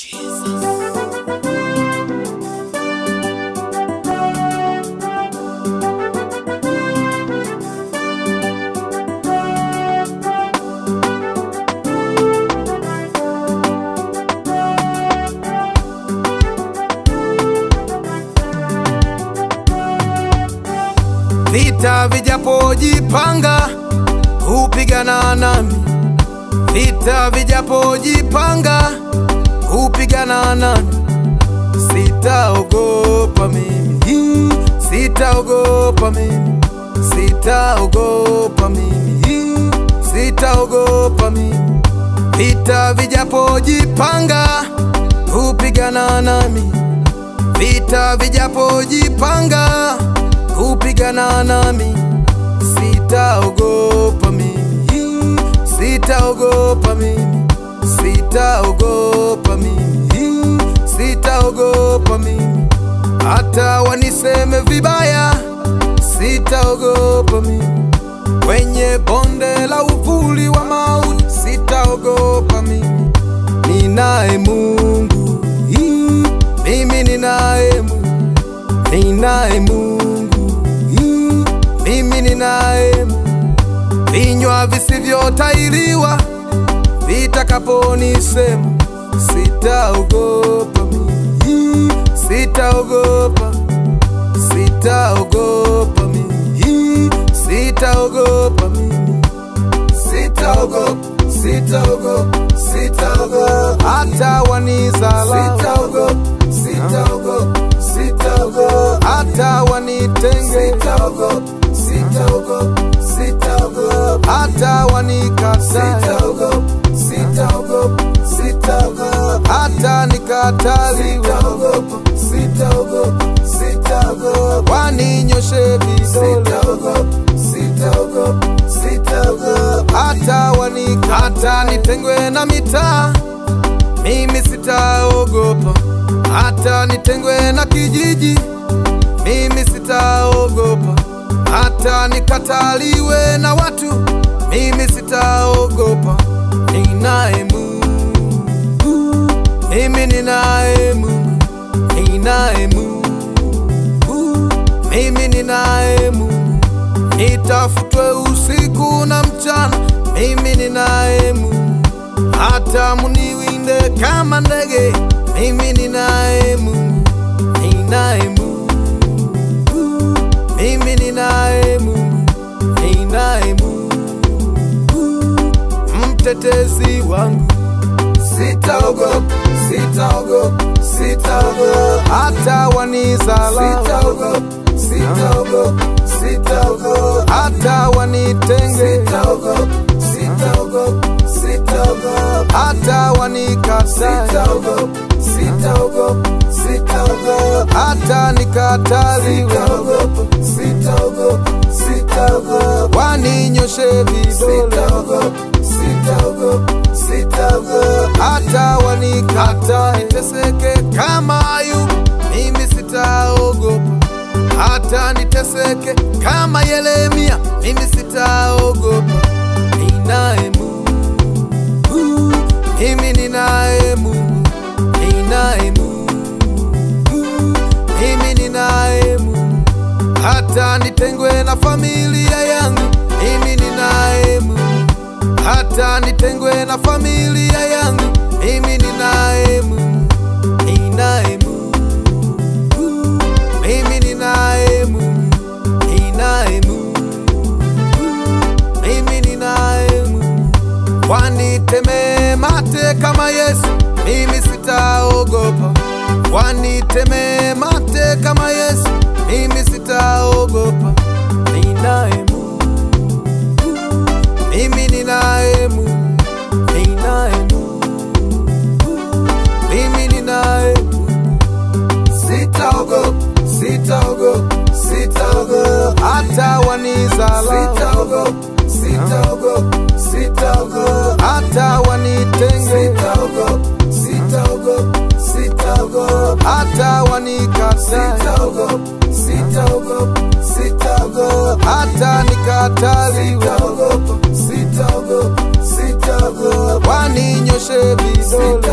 Vita vijapojipanga hupigana nami, vita vijapojipanga hupigana nami, sitaogopa mimi, sitaogopa mimi, sitaogopa mimi, sitaogopa mimi. Vita vijapojipanga hupigana nami, vita vijapojipanga kupigana nami, sitaogopa mimi, sitaogopa mimi, sitaogopa mimi, sitaogopa mimi, hata waniseme vibaya, sitaogopa mimi, kwenye bonde la uvuli wa mauti, sitaogopa mimi, ninaye Mungu, Hii, mimi ninaye Mungu, ninaye Mungu Hii, mimi ninaye Mungu. Vinywa visivyotairiwa vitakaponisema, sitaogopa mimi, Hii, sitaogopa, sitaogopa mimi, Hii, sitaogopa mimi, sitaogopa, sitaogopa, sitaogopa, hata wanizalau, sitaogopa, sitaogopa, sitaogopa, hata wanitenge, sitaogopa, sitaogopa, sitaogopa, hata wanikatae, sitaogopa, sitaogopa, sitaogopa, hata nikataliwe, sitaogopa, sitaogopa, sitaogopa, waninyoshe vidole, sitaogopa, sitaogopa, sitaogopa, hata wanikata nitengwe na mitaa mimi sitaogopa, hata nitengwe na kijiji, mimi sitaogopa, hata nikataliwe na watu, mimi sitaogopa. Ninaye Mungu, mimi ninaye Mungu, ninaye Mungu, mimi ninaye Mungu, nitafutwe usiku na mchana, mimi ninaye Mungu hata muniwinde kama ndege, mimi ninaye Mungu, ninaye Mungu, mimi ninaye Mungu, ninaye Mungu, mtetezi wangu, sitaogopa, sitaogopa, sitaogopa, hata wanizalau, sitaogopa, sitaogopa, sitaogopa, hata wanitenge, sitaogopa, sitaogopa, sitaogopa, hata wanikatae, sitaogopa, sitaogopa, sitaogopa, hata nikataliwe, sitaogopa, sitaogopa, sitaogopa, waninyoshe vidole, sitaogopa, sitaogopa, sitaogopa, hata wanikatae, niteseke kama Ayubu, mimi sitaogopa hata niteseke kama Yeremia, mimi sitaogopa. Ninaye Mungu, mimi ninaye Mungu, ninaye Mungu, mimi ninaye Mungu. Hata nitengwe na familia yangu, mimi ninaye Mungu. Hata nitengwe na familia yangu, mimi ninaye Mungu, ninaye Mungu mimi ninaye Mungu, ninaye Mungu, mimi ninaye Mungu. Waniteme mate kama Yesu, mimi sitaogopa. Waniteme mate kama Yesu, mimi sitaogopa. Ninaye Mungu, mimi ninaye Mungu, ninaye Mungu, mimi ninaye Mungu. Sitaogopa, sitaogopa, sitaogopa, hata wanizalau, sitaogopa, sitaogopa, sitaogopa, hata wanitenge, sitaogopa, sitaogopa, sitaogopa, hata wanikatae, sitaogopa, sitaogopa, sitaogopa, hata nikataliwe, sitaogopa, sitaogopa, sitaogopa, waninyoshe vidole,